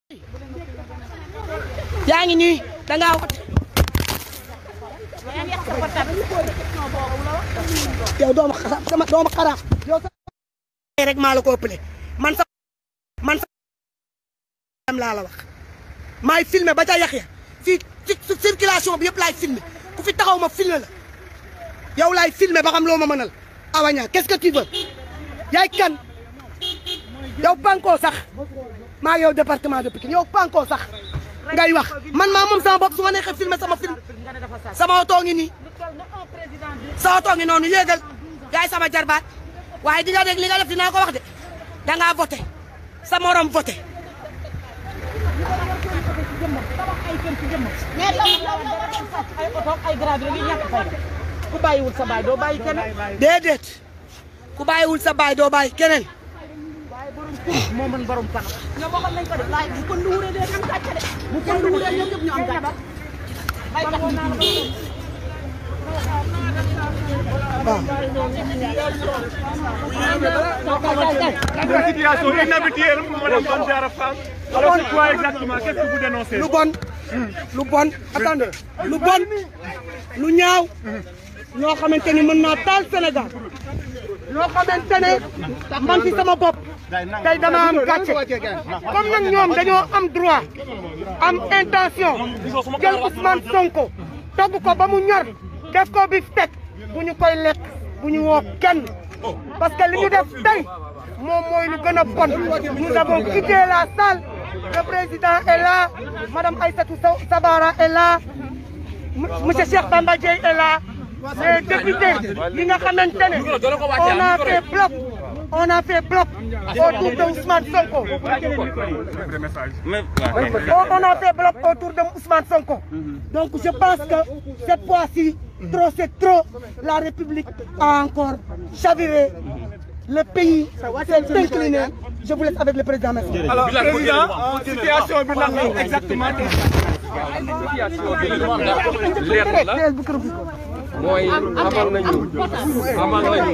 yaa ngi nii da ngaa wat yow doomu xaraaf sama doomu xaraaf yow sa rek maa la ko ëppale man sa man sa am laa la wax maay filmé ba ca yax ya fii ci circulation bi yëpp laay filmé ku fi taxaw ma filmé la yow laay filmé ba xam loo ma mënal awaña qu'est-ce que tu veux yaay kan yow pankoo sax maa yow département de Pikine yow pankoo sax ngay wax man maa moom sama bopp su ma neexee filmé sama film sama oto ngi nii sa oto ngi noonu yéegal yaay sama jarbaat waaye di nga dégg li nga def dinaa ko wax de da ngaa voté sa morom voté ay oto ay grade rek yi ñàkk fay ku bàyyiwul sa baay doo bàyyi keneen déedéet ku bàyyiwul sa baay doo bàyyi keneen moo mën borom kanam ñoom waxoon nañ ko de laay bu ko nduwuree dee am gàcce de bu ko nduwuree ñoom ñëpp ñu am gàcce bay tax ñu ci Une situation inhabituelle, Madame Banjara Fall. Alors, c'est quoi exactement Qu'est-ce que vous dénoncez lu bon lu bon attendez lu bon lu ñaaw ñoo xamante ni mën naa taal Sénégal ñoo xamante ne man ci sama bopp tey dama am gàcce comme nag ñoom dañoo am droit am intention jël Ousmane Sonko togg ko ba mu ñor def ko bi teg bu ñu koy lekk bu ñu woo kenn parce que li ñu def tey moom mooy lu gën a bon nous avons quitté la salle le président est là madame Aïssatou Sabara est là monsieur Cheikh Bamba Dièye est là les députés yi nga xamante ne on a fait bloc on a fait bloc autour de Ousmane Sonko on a fait bloc autour de Ousmane Sonko donc je pense que cette fois-ci trop c'est trop la République a encore chaviré le pays s'est incliné je vous laisse avec le président merci. Alors, président, situation bi lan la exactement leer la mooy amal nañu amal nañu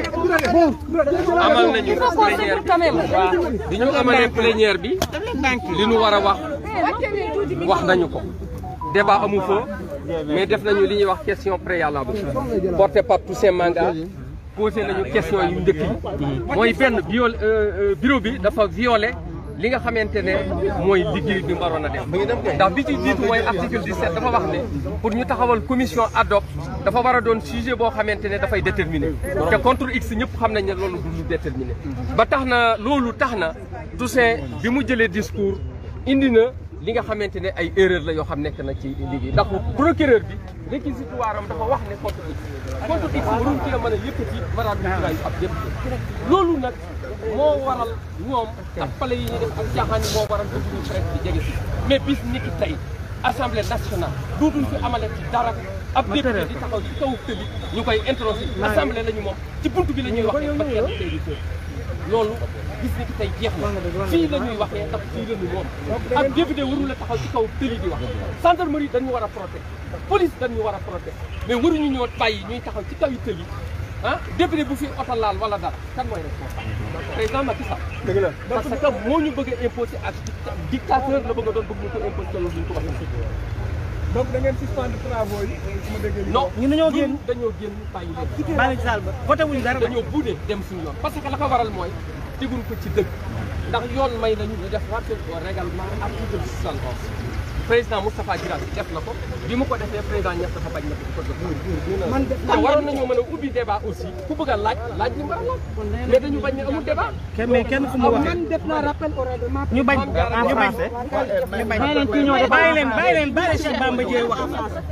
amal nañu plénière bi bi ñu amalee plénière bi li ñu war a wax wax nañu ko débat amu fa mais def nañu li ñuy wax question préalable porté par Toussaint Manga posé nañu question yu njëkk yi mooy benn viol bureau bi dafa violé li nga xamante ne mooy liggéey bi waroon a def ndax bi ci jiitu mooy article 17 dafa wax ne pour ñu taxawal commission ad hoc dafa war a doon sujet boo xamante ne dafay déterminé te contre x ñëpp xam nañ ne loolu du lu déterminé ba tax na loolu tax na Toussaint bi mu jëlee discours indi na li nga xamante ne ay erreur la yoo xam nekk na ci liggéey ndax procureur bi réquisitoire am dafa wax ne contre x contre x waruñ ci la mën a yëkkati maraat bi yu ab yëpp loolu nag moo waral ñoom ak pale yi ñuy def ak caaxaan yi moo waral bëgguñu presse bi jege si mais bis ni ki tey assemblée nationale dootuñ fi amale ci dara ab député di taxaw ci kaw tëli ñu koy introsé assemblée la ñu moom ci buntu bi la ñuy waxee ba kenn tey di loolu gis ni ki tey jeex na fii la ñuy waxee ndax fii la ñu moom ak député warul la taxaw ci kaw tëli di wax gendarmerie dañu war a protéger police dañu war a protéger mais waruñu ñoo bàyyi ñuy taxaw ci kaw tëli ah député bu fi oto laal wala dara kan mooy responsable président Macky Sall dëgg la parce que moo ñu bëgg a imposé ak dictateur la bëgg a doon bëgg ñu ko imposé loolu duñ ko waxee donc da ngeen suspendre travaux yi su ma déggee li non ñu dañoo génn dañoo génn bàyyi leen bàyyi ci salle ba voté wuñu dara dañoo buudee dem suñu yoon parce que la ko waral mooy teguñ ko ci dëgg ndax yoon may nañu ñu def rappel au règlement article 71 président Moustapha Guirassy def na ko bi mu ko defee président Niass dafa bañ na ko ko man def te waroon nañoo mën a ubbi débat aussi ku bëgg a laaj laaj li mu war a laaj mais dañu bañ ne amul débat mais kenn fu mu waxee man def naa rappel au règlement ñu bañ ñu bañ bàyyi leen kii ñoo def bàyyi leen bàyyi leen bàyyi leen Cheikh Bamba Dièye wax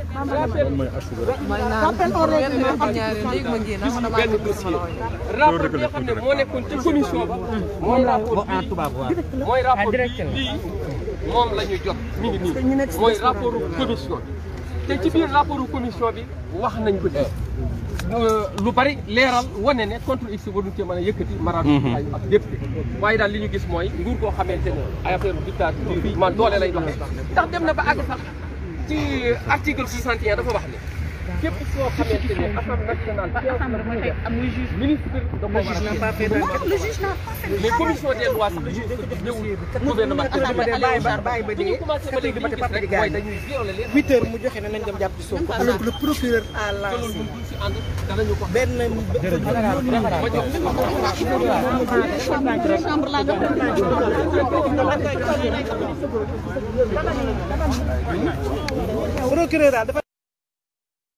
rappel au règlement benn dossier rapport bi nga xam ne moo nekkoon ci commission ba mooy rapport bii mooy rapport bii lii moom la ñu jot mi ngi nii mooy rapport commission bi te ci biir rapport commission bi wax nañ ko ci lu bari leeral wane ne contre x waruñu cee mën a yëkkati maraatu ay ak député waaye daal li ñu gis mooy nguur koo xamante ne ay affaire dictature bi man doole lay doxee ndax dem na ba àgg sax ci article 61 dafa wax ne képp soo xamante ne assemblée nationale séance la muy def ministre da ko war a le juge n'a pas fait mais commission des lois sax dañuy ñëwul gouvernement bi bu ñu commencé ba léegi li ñu gis rek mooy dañuy violer leen huit heures mu joxe ne nañ dem jàpp ci Sonko alors que le procureur a te lancé loolu ñun duñ si ànd danañu ko benn ma jox chambre la procureur daal dafa